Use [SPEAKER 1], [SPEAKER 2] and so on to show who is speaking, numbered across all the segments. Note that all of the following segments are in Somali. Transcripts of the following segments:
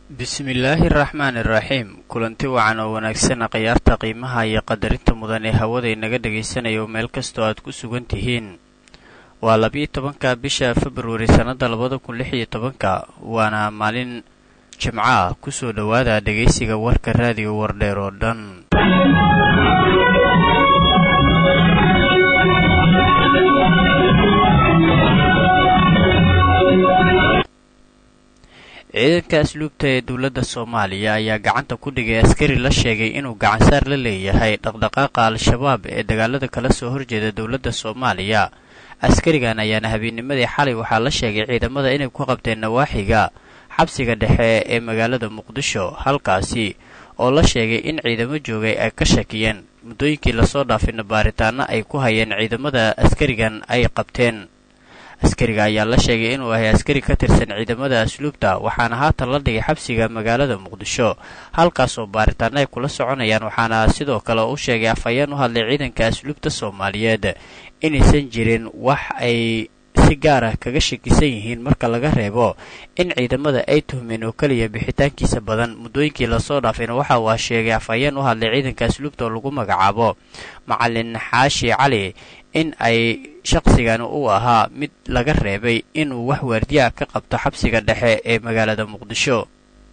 [SPEAKER 1] bismillaahi araxmaani iraxiim kulanti wacan oo wanaagsana khiyaarta qiimaha iyo qadarinta mudan ee hawada inaga dhagaysanayo meel kastoo aad ku sugan tihiin waa labiyo tobanka bisha februari sannada labada kun lix iyo tobanka waana maalin jimco ah kusoo dhowaada dhegaysiga warka raadiyo wardheer oo dhan ciidanka asluubta ee dowladda soomaaliya ayaa gacanta ku dhigay askari la sheegay inuu gacansaar la leeyahay dhaqdhaqaaqa al-shabaab ee dagaalada kala soo horjeeda dowladda soomaaliya askarigan ayaana habeennimadii xalay waxaa la sheegay ciidamada inay ku qabteen nawaaxiga xabsiga dhexe ee magaalada muqdisho halkaasi oo la sheegay in ciidamo joogay ay ka shakiyeen muddooyinkii lasoo dhaafina baaritaano ay ku hayeen ciidamada askarigan ay qabteen askariga ayaa la sheegay inuu ahay askari ka tirsan ciidamada asluubta waxaana haatan la dhigay xabsiga magaalada muqdisho halkaasoo baaritaano ay kula soconayaan waxaana sidoo kale u sheegay afhayeen u hadlay ciidanka asluubta soomaaliyeed inaysan jirin wax ay si gaar ah kaga shakisan yihiin marka laga reebo in ciidamada ay tuhmeen oo keliya bixitaankiisa badan muddooyinkii lasoo dhaafayna waxa uu sheegay afhayeen u hadlay ciidanka asluubta oo lagu magacaabo macalin xaashi cali in ay shaqsigan uu ahaa mid laga reebay inuu wax waardiya ka qabto xabsiga dhexe ee magaalada muqdisho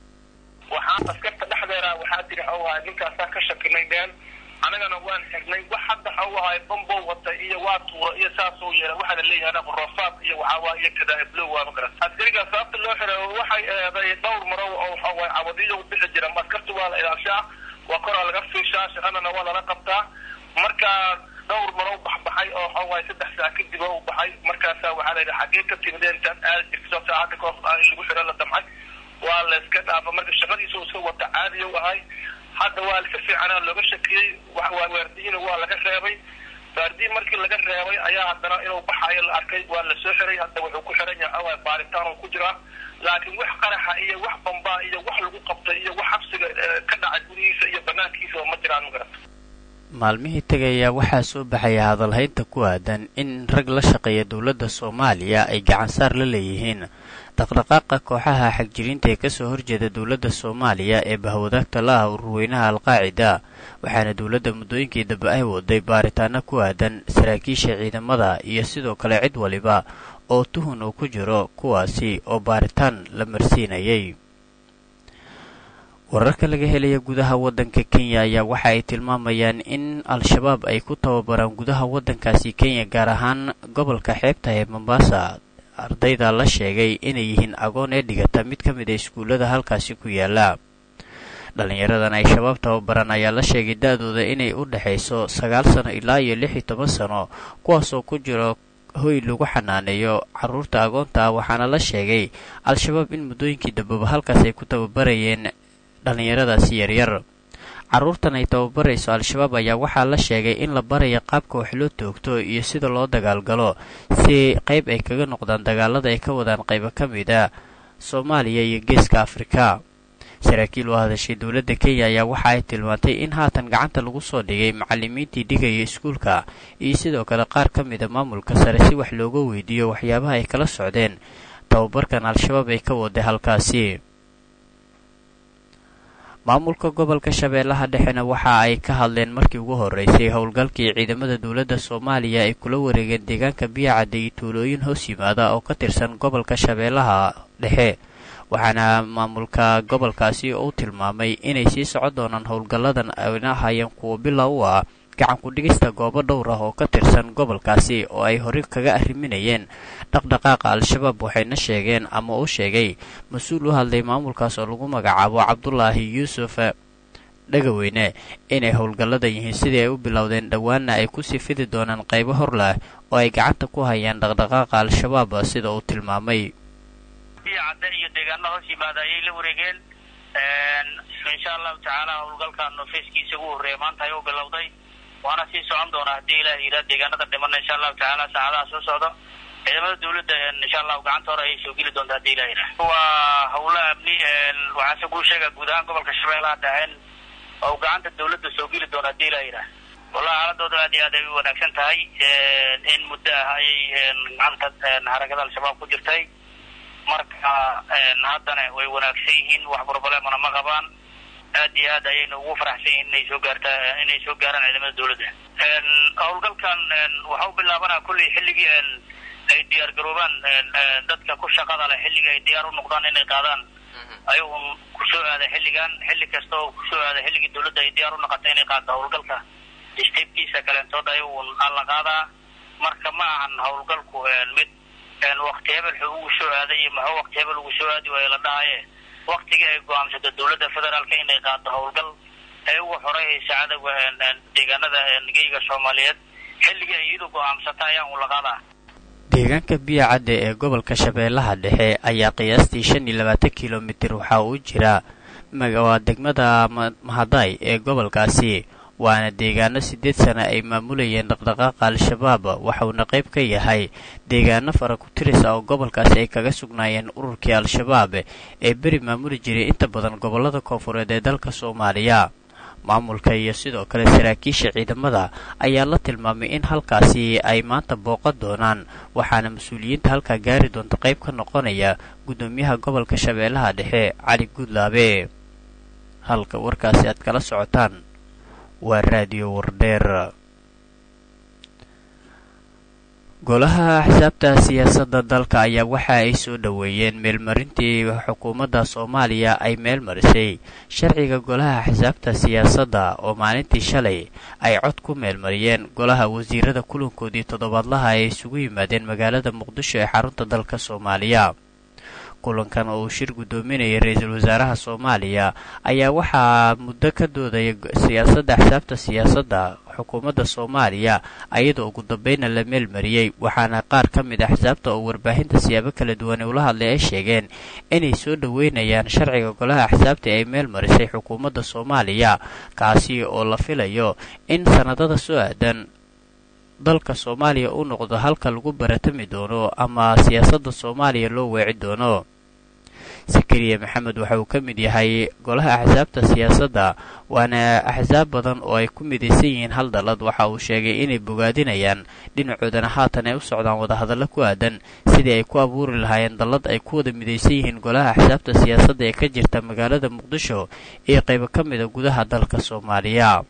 [SPEAKER 2] waxaan askarta dhexdeeda waxaa jira hawhaa ninkaasaa ka shakinay dheen anagana waan xirnay wax hadda hawhaay bambow wata iyo waa tuura iyo saasoo yeela waxaa la leeyahay rafaad iyo waxaawaa iyo kadaa'iblow waa ma garan askarigaa sababta loo xiray waxay eeday dhowr marow oo waxawaay cabadiyo u bixi jira askarta waa la ilaashaa waa koraa laga fiishaa shaqadana waa lala qabtaa marka dhowr marow baxbaxay oo waxawaay saddex saa kadib oo u baxay markaasaa waxaa layidhi xaggee ka timideen intaad aadi jirto saacadda kahor in lagu xiro la damcay waa la iska dhaafa marka shaqadiisa iska wata caadiya u ahay hadda waa si fiicanaa looga shakiyey waardiyiina waa laga reebay waardiyi markii laga reebay ayaa haddana inuu baxayo la arkay waa la soo xiray hadda wuxuu ku xiran yahay baaritaan uu ku jiraa laakiin wax qaraxa iyo wax bambaa iyo wax lagu qabtay iyo wax xabsiga ka dhacay gudihiisa iyo banaankiisa ma jiraan magarata
[SPEAKER 1] maalmihii tegayaa waxaa soo baxaya hadalhaynta ku aadan in rag la shaqeeya dowladda soomaaliya ay gacansaar la leeyihiin dhaqdhaqaaqa kooxaha xagjiriinta ee kasoo horjeeda dowladda soomaaliya ee bahwadaagta la ah ururweynaha alqaacida waxaana dowladda muddooyinkii dambe ay waday baaritaano ku aadan saraakiisha ciidamada iyo sidoo kale cid waliba oo tuhun uu ku jiro kuwaasi oo baaritaan la marsiinayay wararka laga helaya gudaha waddanka kenya ayaa waxa ay tilmaamayaan in al-shabaab ay ku tababaraan gudaha waddankaasi kenya gaar ahaan gobolka xeebta ee mombasa ardayda la sheegay inay yihiin agoon ee dhigata mid ka mid a iskuullada halkaasi ku yaala dhallinyaradan ay shabaab tababaran ayaa la sheegay da-dooda inay u dhexayso sagaal sano ilaa iyo lix iyo toban sano kuwaasoo ku jiro hoy lagu xanaaneeyo carruurta agoonta ah waxaana la sheegay al-shabaab in muddooyinkii dambeba halkaas ay ku tababarayeen dhallinyaradaasi yaryar carruurtan ay tababarayso al-shabaab ayaa waxaa la sheegay in la baraya qaabka wax loo toogto iyo sida loo dagaalgalo si qayb ay kaga noqdaan dagaalada ay ka wadaan qaybo ka mid a soomaaliya iyo geeska afrika saraakiil oo hadashay dowladda kenya ayaa waxa ay tilmaantay in haatan gacanta lagu soo dhigay macallimiintii dhigaya iskuulka iyo sidoo kale qaar ka mida maamulka sare si wax looga weydiiyo waxyaabaha ay kala socdeen tababarkan al-shabaab ay ka waday halkaasi maamulka gobolka shabeellaha dhexena waxa ay ka hadleen markii ugu horreysay howlgalkii ciidamada dowladda soomaaliya ay kula wareegeen deegaanka biyacadda iyo tuulooyin hoos yimaada oo ka tirsan gobolka shabeellaha dhexe waxaana maamulka gobolkaasi uu tilmaamay inay sii socon doonaan howlgalladan ayna ahayeen kuwa bila u ah gacan ku-dhigista goobo dhowr ah oo ka tirsan gobolkaasi oo ay horey kaga arriminayeen dhaqdhaqaaqa al-shabaab waxayna sheegeen ama uu sheegay mas-uul u hadlay maamulkaas oo lagu magacaabo cabdulaahi yuusuf dhagaweyne inay howlgallada yihiin sidii ay u bilowdeen dhowaanna ay kusii fidi doonaan qaybo hor leh oo ay gacanta ku hayaan dhaqdhaqaaqa al-shabaab sida uu tilmaamay
[SPEAKER 3] cadde iyo deegaano hoos yimaada ayay la wareegeen insha allahu tacaala howlgalkan feeskiisa ugu horreeya maanta ayuu bilowday waana sii socon doonaa haddii ilaah yidhaha deegaanada dhimana insha allahu tacaala saacadaha soo socdo ciidamada dawladda insha allahu gacanta hore ayay soo geli doontaa haddii ilah yidhaha waa howlo amni waxaase kuu sheega guud ahaan gobolka shabeellaha dhexeen oo gacanta dawladda soo geli doona haddii ilah yidhaha wallahi xaaladooda aad iyo aad ay u wanaagsan tahay in muddo ah ayay gacanta harakada al-shabaab ku jirtay marka haddana way wanaagsan yihiin wax problemana ma qabaan aad iyo aad ayayna ugu faraxsan yihiin inay soo gaarta inay soo gaaraan ciidamada dawladda howlgalkan waxa u bilaabanaa kulley xilligii ay diyaar garoobaan dadka ku shaqada leh xilligii ay diyaar u noqdaan inay qaadaan ayuun kusoo aaday xilligan xilli kasta oo kusoo aaday xilligii dawladda ay diyaar u noqotay inay qaadto howlgalka steebkiisa kaleentood ayuun alla qaadaa marka ma ahan howlgalku mid wakti hebel xu ugu soo aaday iyo maxuu wakti hebel ugu soo aadi waayo la dhahaye waktigii ay go-aamsato dawladda federaalka inay qaado howlgal ee uga horeyhaysa cadowga deegaanada geyga soomaaliyeed xilligii ay iyadu go-aamsata ayaa un la qaadaa
[SPEAKER 1] deegaanka biya cadde ee gobolka shabeellaha dhexe ayaa qiyaastii shan iyo labaatan kilomitir waxaa uu jiraa waa degmada mahaday ee gobolkaasi waana deegaano siddeed sana ay maamulayeen dhaqdhaqaaqa al-shabaab waxauna qayb ka yahay deegaano fara ku-tiris ah oo gobolkaasi ay kaga sugnaayeen ururkii al-shabaab ee beri maamuli jiray inta badan gobollada koonfureed ee dalka soomaaliya maamulka iyo sidoo kale saraakiisha ciidamada ayaa la tilmaamay in halkaasi ay maanta booqan doonaan waxaana mas-uuliyiinta halkaa gaari doonta qayb ka noqonaya guddoomiyaha gobolka shabeellaha dhexe cali guudlaabe halka warkaasi aad kala socotaan waa raadiyo wardheer golaha axsaabta siyaasadda dalka ayaa waxa ay soo dhoweeyeen meelmarintii xukuumadda soomaaliya ay meel marisay sharciga golaha axsaabta siyaasadda oo maalintii shalay ay cod ku meelmariyeen golaha wasiirada kulankoodii toddobaadlaha ay isugu yimaadeen magaalada muqdisho ee xarunta dalka soomaaliya kulankan oo uu shir guddoominayay ra-iisul wasaaraha soomaaliya ayaa waxaa muddo ka doodaya siyaasadda axsaabta siyaasadda xukuumadda soomaaliya ayadoo ugu dambayna la meelmariyey waxaana qaar ka mid a axsaabta oo warbaahinta siyaabo kala duwan ula hadlay ay sheegeen inay soo dhoweynayaan sharciga golaha axsaabta ay meel marisay xukuumadda soomaaliya kaasi oo la filayo in sannadada soo aadan dalka soomaaliya u noqdo halka lagu baratami doono ama siyaasadda soomaaliya loo weeci doono sakariya maxamed waxa uu ka mid yahay golaha axsaabta siyaasadda waana axsaab badan oo ay ku midaysan yihiin hal dallad waxa uu sheegay inay bogaadinayaan dhinacoodana haatan ay u socdaan wadahadallo ku aadan sidii ay ku abuuri lahaayeen dallad ay ku wada midaysan yihiin golaha axsaabta siyaasadda ee ka jirta magaalada muqdisho iyo qaybo ka mida gudaha dalka soomaaliya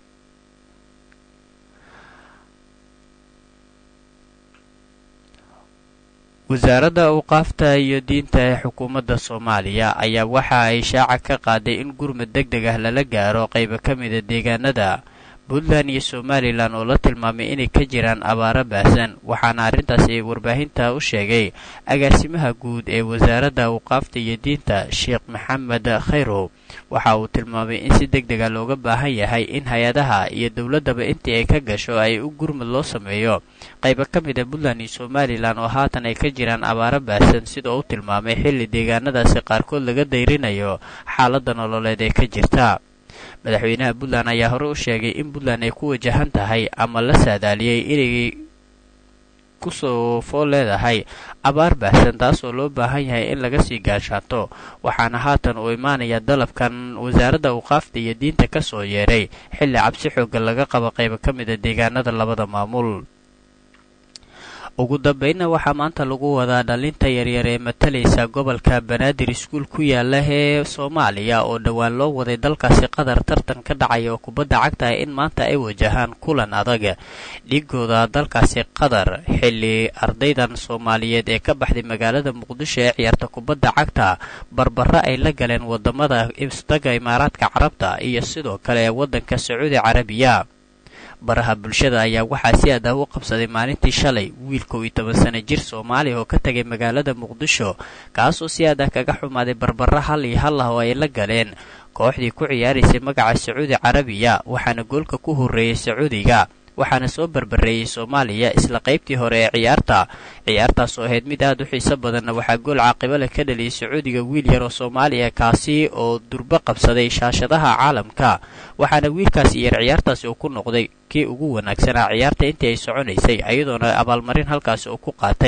[SPEAKER 1] wasaaradda awqaafta iyo diinta ee xukuumadda soomaaliya ayaa waxa ay shaaca ka qaaday in gurmad deg deg ah lala gaaro qaybo ka mida deegaanada puntland iyo somalilan oo la tilmaamay inay ka jiraan abaaro baahsan waxaana arrintaasi warbaahinta u sheegay agaasimaha guud ee wasaaradda awqaafta iyo diinta sheekh maxamed khayrow waxa uu tilmaamay in si deg dega looga baahan yahay in hay-adaha iyo dowladdaba intii ay ka gasho ay u gurmud loo sameeyo qaybo ka mid a puntland iyo somalilan oo haatan ay ka jiraan abaaro baahsan sidoo u tilmaamay xilli deegaanadaasi qaarkood laga dayrinayo xaaladda nololeed ee ka jirta madaxweynaha puntland ayaa hore u sheegay in puntland ay ku wajahan tahay ama la saadaaliyey inay kusoo fool leedahay abaar baahsan taasoo loo baahan yahay in laga sii gaashaato waxaana haatan uu imaanaya dalabkan wasaaradda awqaafta iyo diinta ka soo yeeray xilli cabsi xooggan laga qabo qaybo ka mid a deegaanada labada maamul ugu dambeynna waxaa maanta lagu wadaa dhalinta yaryar ee matalaysa gobolka banaadir iskuul ku yaala ee soomaaliya oo dhowaan loo waday dalkaasi qatar tartan ka dhacaya oo kubadda cagta ah in maanta ay wajahaan kulan adag dhigooda dalkaasi qatar xilli ardaydan soomaaliyeed ee ka baxday magaalada muqdisho ee ciyaarta kubadda cagta barbara ay la galeen wadamada isdaga imaaraadka carabta iyo sidoo kale waddanka sacuudi carabiya baraha bulshada ayaa waxaa si aad ah u qabsaday maalintii shalay wiil kow iyo toban sana jir soomaaliya oo ka tegay magaalada muqdisho kaasoo si aad ah kaga xumaaday barbara hal iyo hal ah oo ay la galeen kooxdii ku ciyaaraysay magaca sacuudi carabiya waxaana goolka ku horreeyey sacuudiga waxaana soo barbareeyey soomaaliya isla qaybtii hore ee ciyaarta ciyaartaas oo ahayd mid aad u xiiso badanna waxaa gool caaqibo leh ka dhaliyay sacuudiga wiil yar oo soomaaliya kaasi oo durbo qabsaday shaashadaha caalamka waxaana wiilkaasi yar ciyaartaasi uu ku noqday kii ugu wanaagsanaa ciyaarta intii ay soconaysay iyadoona abaalmarin halkaasi uu ku qaatay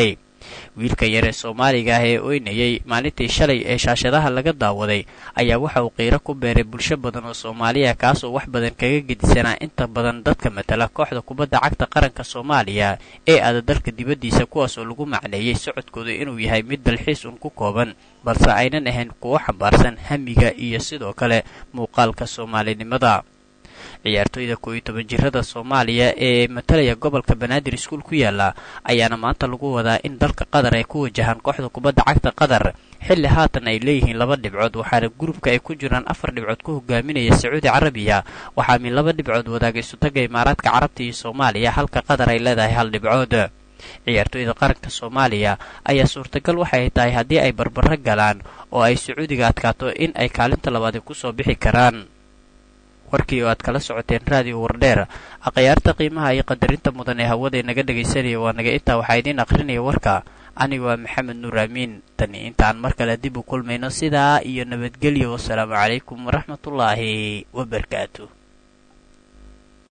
[SPEAKER 1] wiilka yar ee soomaaliga ah ee oynayay maalintii shalay ee shaashadaha laga daawaday ayaa waxa uu qiiro ku beeray bulsho badan oo soomaaliya kaasoo wax badan kaga gedisanaa inta badan dadka matala kooxda kubadda cagta qaranka soomaaliya ee aada dalka dibaddiisa kuwaas oo lagu macneeyey socodkooda inuu yahay mid dalxiis un ku kooban balse aynan ahayn kuwo xambaarsan hamiga iyo sidoo kale muuqaalka soomaalinimada ciyaartooyda koo iyo toban jirada soomaaliya ee matalaya gobolka banaadir iskuul ku yaala ayaana maanta lagu wadaa in dalka qatar ay ku wajahaan kooxda kubadda cagta qatar xilli haatan ay leeyihiin laba dhibcood waxaana gurubka ay ku jiraan afar dhibcood ku hogaaminaya sacuudi carabiya waxaa min laba dhibcood wadaaga isutaga imaaraadka carabta iyo soomaaliya halka qatar ay leedahay hal dhibcood ciyaartooyda qaranka soomaaliya ayaa suurtagal waxay tahay haddii ay barbaro galaan oo ay sacuudiga adkaato in ay kaalinta labaadi kusoo bixi karaan warkii oo aad kala socoteen raadiyo wardheer akhyaarta qiimaha iyo qadarinta mudan ee hawada naga dhegaysanaya waa naga intaa waxaa idiin akhrinaya warka aniga waa maxamed nuur aamiin tani intaan mar kale dib u kulmayno sidaa iyo nabadgelyo wasalaamu calaykum waraxmatullaahi wabarakaatu